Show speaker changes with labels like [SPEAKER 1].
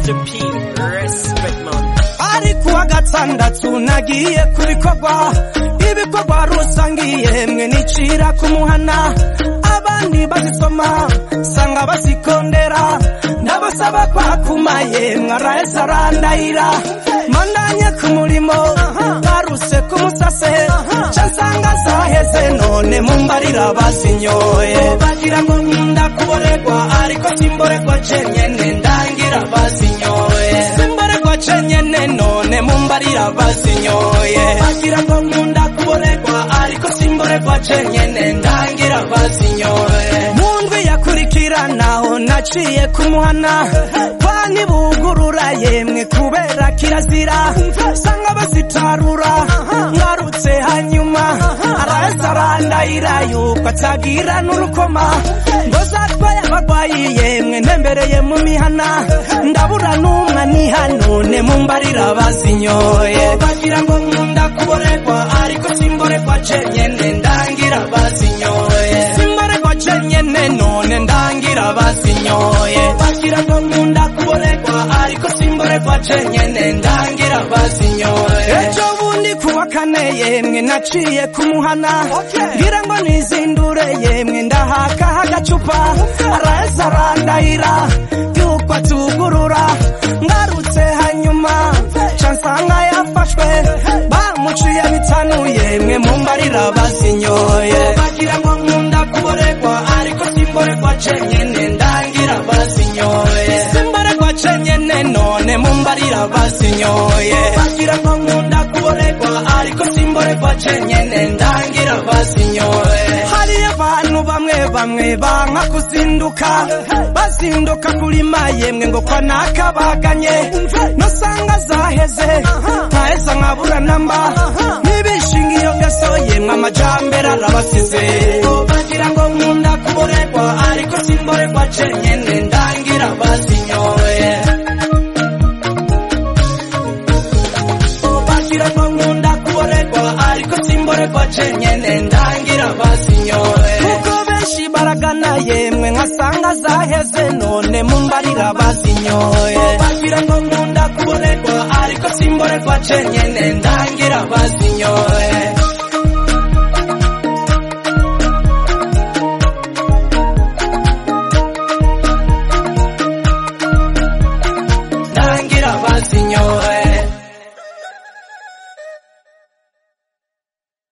[SPEAKER 1] Mr. P, respect man.
[SPEAKER 2] ari kuwa gatandatu nagiye ku bikorwa ibikorwa rusangiye mwe nicira ku muhana abandi bazisoma sanga bazikondera ndabasaba kwakumaye mwaraheza arandahira mandanye ku murimo baruse ku musase ca nsanga zaheze none mumbarira bazinyoye bagira ngo nkunda kuboregwa ariko simboregwa cenyene ndangira bazinyoye simboregwa cenyene none mumbarira bazinyoye bagira ngo nkunda kuboregwa ariko simboregwa cenyene ndangira bazinyoye mundwi yakurikiranaho naciye kumuhana pani bugurura yemwe kubera kirazira sanga bazitarura ngarutse hanyuma araheza arandahira yuko atagira n'urukoma ngo zatwaye abarwayi yemwe ntembereye mu mihana ndabura n'umwe nihanone mumbarira bazinyoye bagira ngo nkunda kuboregwa ariko simboregwa cenyene ndangira bazinyoye simboregwa cenyene none ndangira bazinyoye bagira ngo nkunda kuboregwa ariko simboregwa cenyene ndangira bazinyoye ejo bundi kuwa kane yemwe naciye kumuhana ngira ngo nizindure yemwe ndahaka agacupa araheza arandahira yuko atugurura ngarutse hanyuma ca nsanga yafashwe bamuciye bitanu yemwe mumbarira bazinyoye bagira ngo nkunda kuboregwa ariko simboregwa cenyene ndangira bazinyoye simboregwa cenyene none mumbarira bazinyoye bagira ngo nkunda kuboregwa ariko simboregwa cenyene ndangira bazinyoye hariyo abantu bamwe bamwe banka kuzinduka bazinduka kurima yemwe ngo kwa nakabaganye nosanga zaheze ntaheza nkabura namba ntibishinga iyo ngeso yemwe amajambere arabasize bagira ngo nkunda kuboregwa ariko simboregwa cenyene ndangira bazinyoye bagira ngo nkunda kuboregwa ariko simboregwa cenyene ndangira bazinyoye kuko benshi baragana yemwe nkasanga zaheze none mumbarira bazinyoye bagira ngo nkunda kuboregwa ariko simboregwa cenyene ndangira bazinyoye ndangira bazinyoye